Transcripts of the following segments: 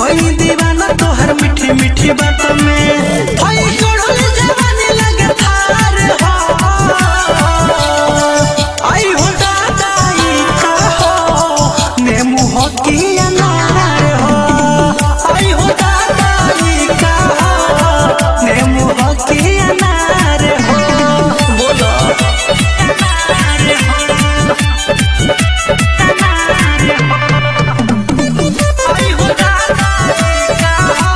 भई दीवाना तोहर मीठी मीठी बात में हई चढ़ल जवानी लगे थार हो आई हो दादा ई का हो नेमू हो की अनार हो आई हो दादा ई का हो नेमू हो की अनार हो बोलो अनार हो आई हो दादा ई का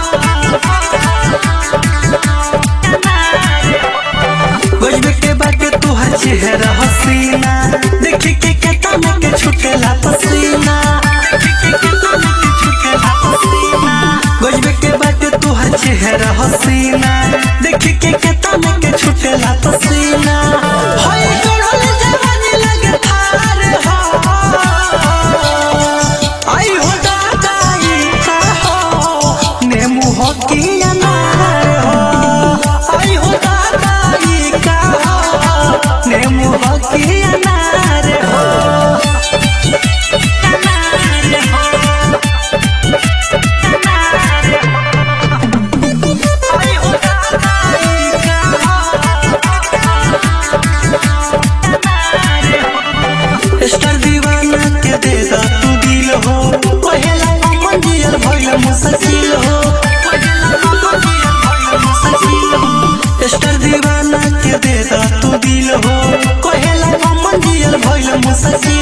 गजबे के बाटे तुहर चेहरा हसीना देखी के केतना के छुटेला पसीना देखी के केतना के छुटेला पसीना गजबे के बाटे तुहर चेहरा हसीना देखी के केतना के छुटेला पसीना होय चढ़ल जवानी लगे थार हो आई हो दादा ई का हो नेमू हो की अनार हो आई हो दादा ई का हो नेमू हो की अनार हो अनार हो अनार हो आई हो दादा ई का हो स्टार दीवाना के दे दा तू दिल हो पहला अमन दियल भइल मुसकिल हो पहला अमन दियल भइल मुसकिल हो स्टार दीवाना के दे दा तू दिल हो पहला अमन दियल भइल मुसकिल